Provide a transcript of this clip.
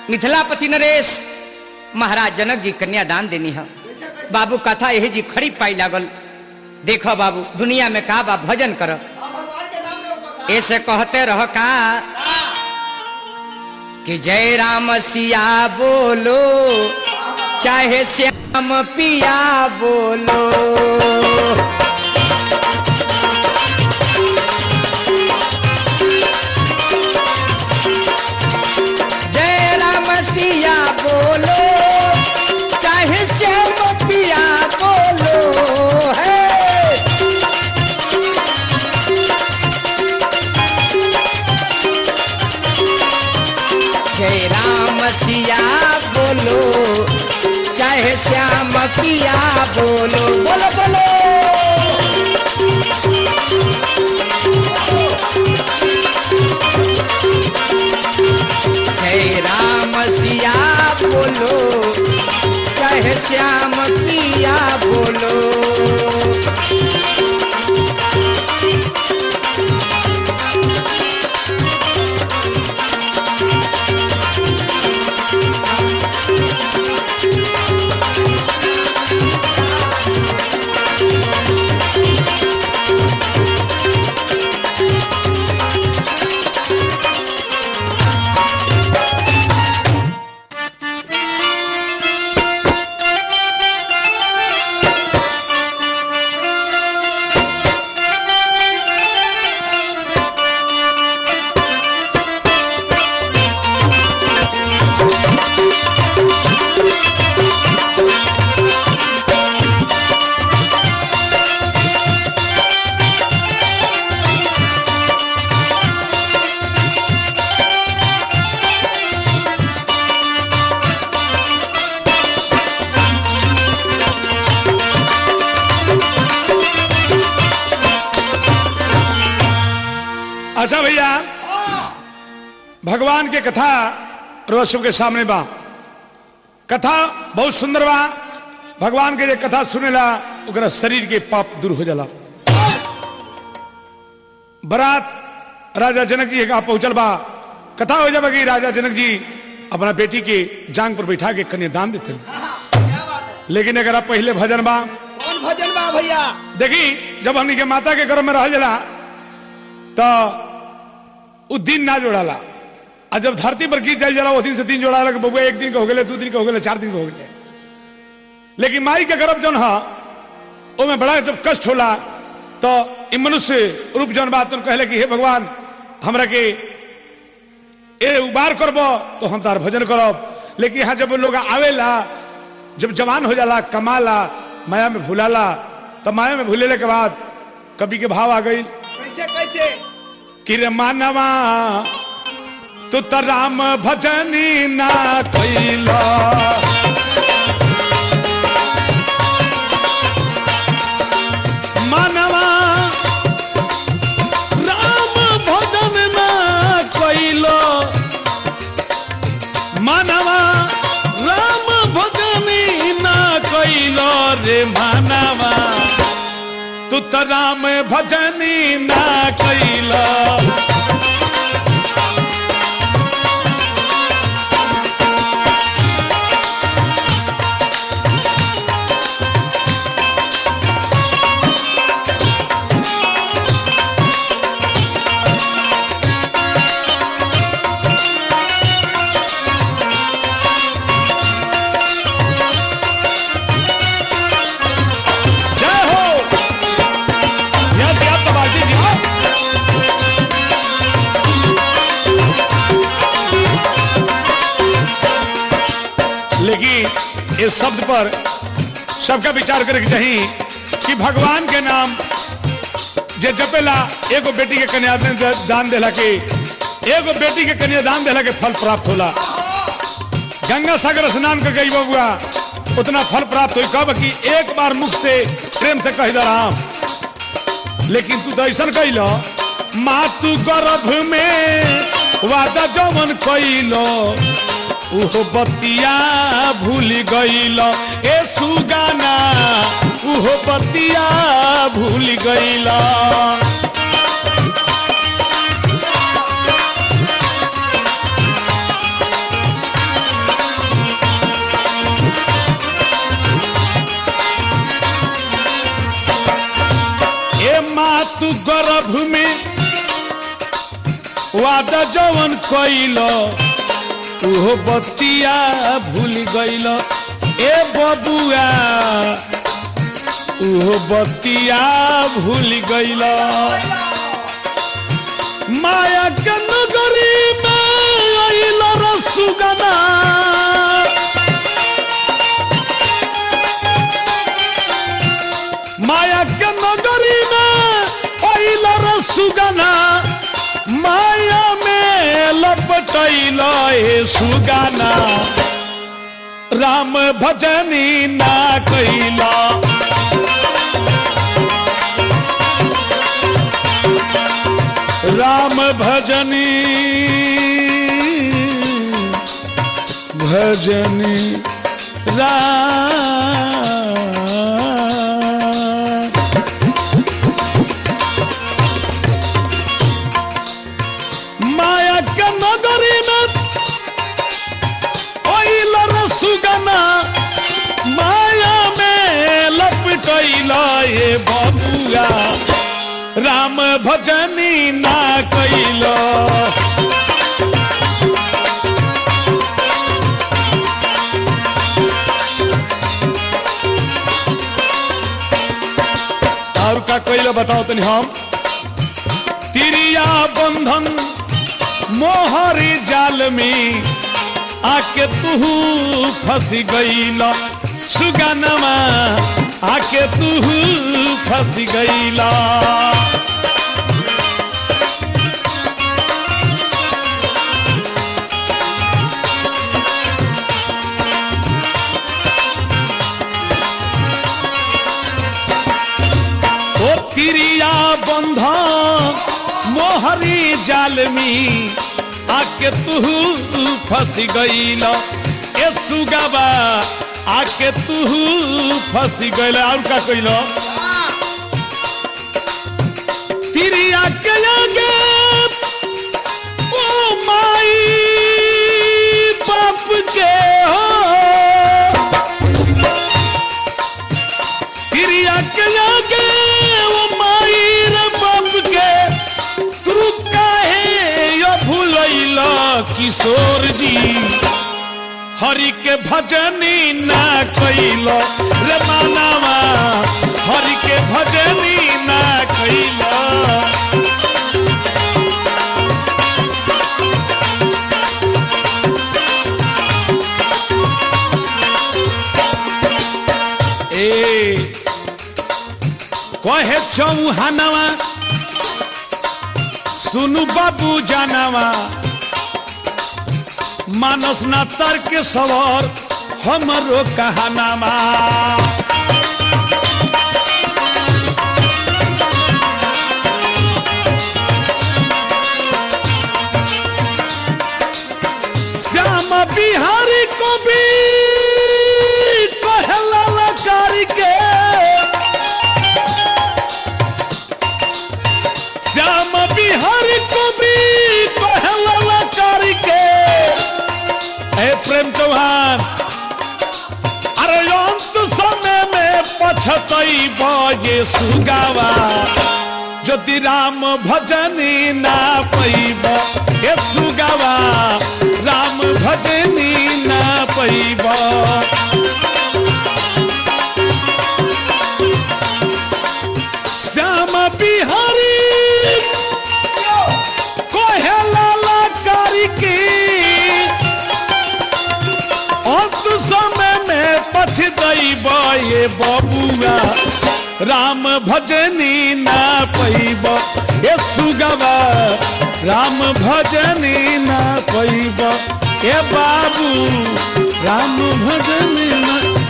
मिथिलापति नरेश महाराज जनक जी कन्यादान देनी है बाबू कथा यही जी खड़ी पाई लागल देखो बाबू दुनिया में का बा भजन कर भगवान के नाम के ऊपर ऐसे कहते रह का कि जय राम सिया बोलो चाहे श्याम पिया बोलो जय राम सिया बोलो चाहे श्याम पिया बोलो है जय राम सिया बोलो चाहे श्याम पिया बोलो बोलो बोलो जय राम सिया बोलो चाहे श्याम पिया बोलो अच्छा भैया भगवान के कथा रोशु के सामने बा कथा बहुत सुंदर बा भगवान के जे कथा सुनेला ओकरा शरीर के पाप दूर हो जाला बरात राजा जनक जी का पहुंचल बा कथा हो जाबा कि राजा जनक जी अपना बेटी के जांग पर बैठा के कन्यादान देते क्या बात है लेकिन अगर आप पहले भजन बा कौन भजन बा भैया देखी जब हमनी के माता के गर्भ में रह जाला तो उ दिन ना जोड़ाला आ जब धरती पर गिर जाए जाला वो दिन से दिन जोड़ाला कि बबुआ एक दिन का हो गए दो दिन का हो गए चार दिन का हो गए लेकिन माई के गर्भ जौन हा ओमे बड़ा जब कष्ट होला तो इ मनुष्य रूप जौन बात तुम कहले कि हे भगवान हमरा के ए उबार करब तो हम तार भजन करब लेकिन यहाँ जब लोग आवेला जब जवान हो जाला कमाला माया में भूलाला तो माया में भूलेले के बाद कवि के भाव आ गई कैसे कैसे कि रे मानवा तू तो राम भजनी ना कैला मानवा राम भजन ना कैलो मानवा राम भजनी ना कैलो रे मानवा तू तो राम भजनी ना कैला जय हो यह दिया तो बाजी दिया लेकिन इस शब्द पर सबका विचार करे के चाहिए कि भगवान के नाम जे जपेला एगो बेटी के कन्यादान दान देला के एगो बेटी के कन्यादान देला के फल प्राप्त होला गंगा सागर स्नान कर गई बबुआ उतना फल प्राप्त हुई कब कि एक बार मुख से प्रेम से कह दे राम लेकिन तू तो ऐसा कैल माँ तू गर्भ में वादा जवन कैलो उहो बतिया भूल गईल ए सुगाना उहो बतिया भूल गईल तू गर्भ में वादा जवन कैल उहो बतिया भूल गइल ए बबुआ उहो बतिया भूल गइल माया के नगरी में अइल रसुगना माया के नगरी में अइल रसुगना माया में लपटैल हे सुगाना राम भजनी ना कैला राम भजनी भजनी राम माया के नगरी में ओइल रसुगना माया में लपटैल हे बबुआ राम भजनी ना कैल और का कैल बताओ तनी हम तिरिया बंधन मोहरी जाल में आके तू फंस गईल सुगनमा आके तू फंस गईला ओ तिरिया बंध मोहरी जाल में आके तू फंस गईल ए सुगबा आके तू फंस गईल और का कइल तिरिया के लगे ओ माई बाप के हो क्रिया के लागे वो मायर बाप के तू काहे यो भूलैला किशोर जी हरि के भजनी ना कैलो रे मानवा हरि के भजनी ना कैलो ए कहे चौहानवा सुनु बाबू जानवा मानस ना तर्क सवर हमरो कहानामा श्याम बिहारी को भी कहला लकारी के श्याम बिहारी को भी कहला करके हे प्रेम चौहान अरे अंत समय में पछतई बजे सुगावा ज्योति राम भजनी ना पैब हे सुगावा राम भजनी ना पैब श्याम बिहारी कोहेला करके अंत समय में पछतई ये बबुआ राम भजनी ना पैब ये सुगवा राम भजनी ना पैब ए बाबू राम भजनी ना